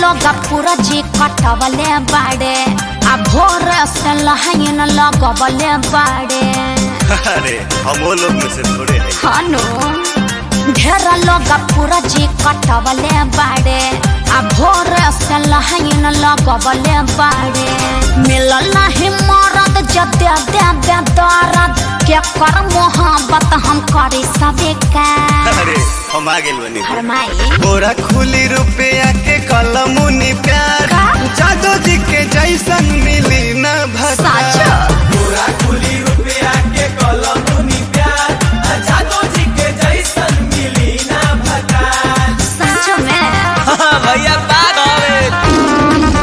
लोग पूरा जी कटवले बाड़े आ भोर से लहाइन लगवले बाड़े अरे हम वो लोग में से थोड़े हैं हनु ढेर लोग पूरा जी कटवले बाड़े आ भोर से लहाइन लगवले बाड़े मिलल नहीं मरद जदे दे दे दर्द के कर मोहब्बत हम करी सबे का अरे हम आ गेल बनी फरमाई बोरा खुली रुपया के कलमुनी प्यार का? जादू जी के जैसन मिली न भसा साचो पूरा खुली रुपया के कलमुनी प्यार आ जादो जी के जैसन मिली ना भकार सच में भैया बाग हवे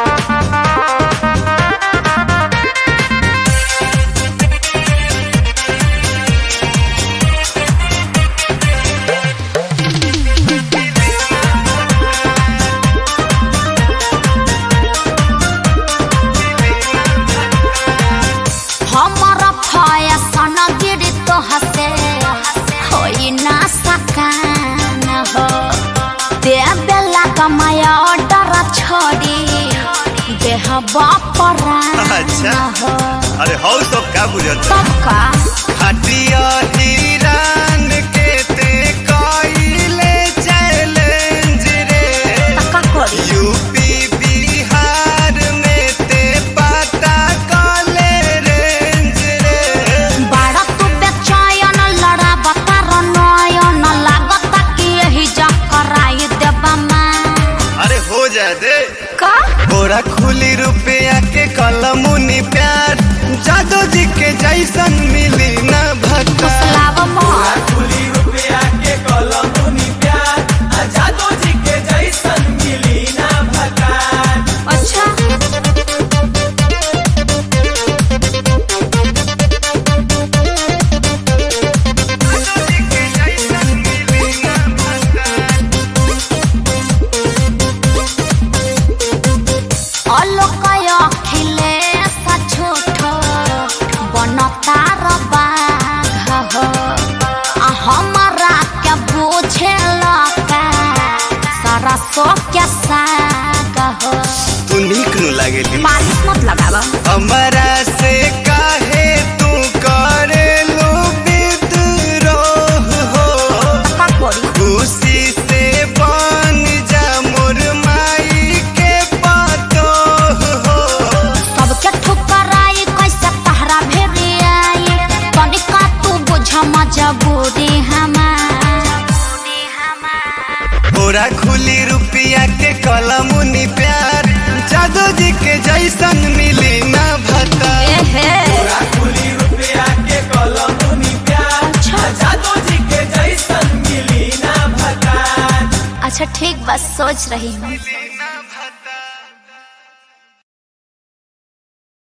हमारा फैशन गिरी तो हसे होई ना सकान हो दे बेला कमाया ऑर्डर छोड़ी देह बापरान अच्छा। हो अरे हौ सब का बुझत तब का हटिया हिरान के ते कइले चैलेंज रे तका करी यूपी बिहार में ते पता कले रेंज रे बाड़ा तू बेचैन लड़ा बता नयन लागता कि यही जा कराई देबा मां अरे हो जा दे का बोरा खुली रुपया के कलमुनी प्यार जादू जी के जैसन मिली न भक्ता फुसलाव मोर खुली रुपया के कलमुनी प्यार आ जादो जी के जैसन मिली ना भकार अच्छा অলোকায় খিলে সাছোট বনতার বাঘ हमारा क्या पूछे लका सारा सो क्या साग हो तू नीक नु लागेली बारिश मत लगावा हमरा से काहे तू करेलू विद्रोह हो का करी खुशी से बन जा मोर माई के पतोह हो सबके ठुकराई कैसे तहरा भेरी आई तनिका तू बुझ मजबूरी हमार बोरा खुली रुपया के कलमुनी प्यार जादू जी के जैसन मिली न भता एहे पूरा खुली रुपया के कलमुनी प्यार आ जादो जी के जैसन मिली ना भकार अच्छा ठीक बस सोच रही हूँ